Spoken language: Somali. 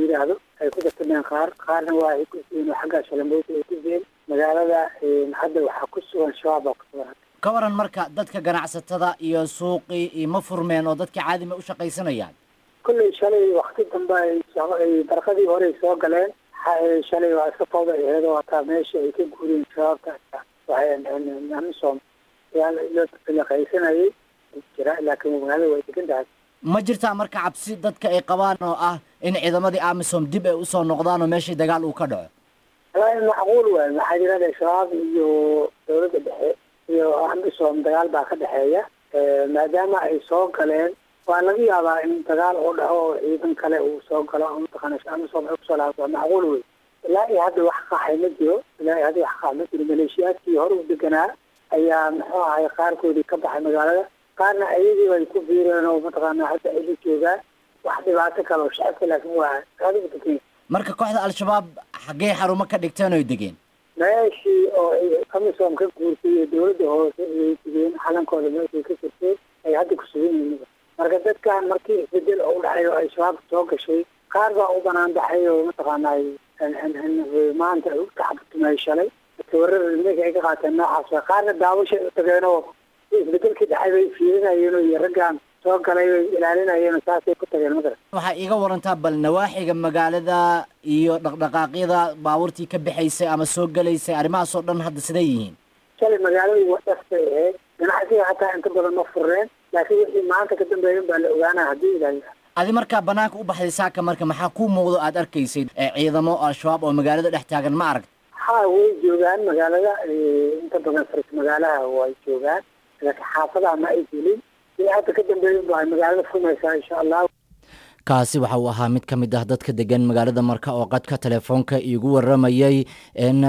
yidhaahdo ay ku dartameen qaar qaarna waa ay ku siiyeen oo xagga shalamboota ay ku siiyeen magaalada hadda waxaa ku sugan shabaab baa ku sugan ka waran marka dadka ganacsatada iyo suuqii iyo ma furmeen oo dadka caadi ma u shaqaysanayaan kolley shalay wakti dambe ay barqadii hore ay soo galeen shalay waa iska fawda aheed oo hataa meesha ay ka guuriyeen shabaabka waxay amisom laqaysanayay jira laakiin magaalada way degan tahay ma jirtaa marka cabsi dadka ay qabaan oo ah in ciidamadii amisom dib ay usoo noqdaan oo meeshii dagaal uu ka dhaco wallaahi macquul waay maxaa jirada shabaab iyo dawladda dhexe iyo amisom dagaal baa ka dhexeeya maadaama ay soo galeen waa laga yaabaa in dagaal uu dhaco oo ciidan kale uu soo galo oo mataqaana amisom ay kusoo laabto waa macquul wey ilaa iyo hadda wax qaxay ma jiro ilaa iyo hadda wax qax ma jiro maleeshiyaadkii hore u deganaa ayaa muxuu ahay qaarkoodii ka baxay magaalada qaarna ayagii bay ku biireen oo mataqaana hadda ay la joogaan wax dhibaato kale oo shacabka laakiin waa adigu degan marka kooxda al-shabaab xaggee xarumo ka dhigteen oy degeen meeshii oo ay amisom ka guurtay iyo dawladda hoose ayay degeen xalankooda meeshay ka jirteen ay hadda ku sugan yihiin marka dadkan markii isbedel oo udhacay oo ay shabaab soo gashay qaar baa u banaan baxay oo mataqaana maanta taxabutumay shalay tawarada nimanka ay ka qaateen noocaas qaarna daawashay u tageen oo isbedelkii dhacay bay fiirinayeen oo iyo raggan soo galay bay ilaalinayeen oo saasay ku tageen madara waxaa iiga warantaa bal nawaaxiga magaalada iyo dhaqdhaqaaqyada baabuurtii ka bixaysay ama soo gelaysay arrimahaas oo dhan hadda siday yihiin shalay magaaladu wadhas bay ahayd ganacsiga hataa inta badan ma fureen laakiin wixii maanta ka dambeeyan baa la ogaanaa haddii ilaahay adi markaa banaanka u baxday saaka marka maxaa kuu muuqdo aad arkaysay ciidamo al-shabaab oo magaalada dhex taagan ma arag ha way joogaan magaalada inta badan faris magaalaha way joogaan laakiin xaafadaha ma ay gelin wixii hadda ka dambeeyan baa magaalada furmaysaa insha allah kaasi waxa uu ahaa mid ka mid ah dadka degan magaalada marka oo qadka telefoonka iigu waramayay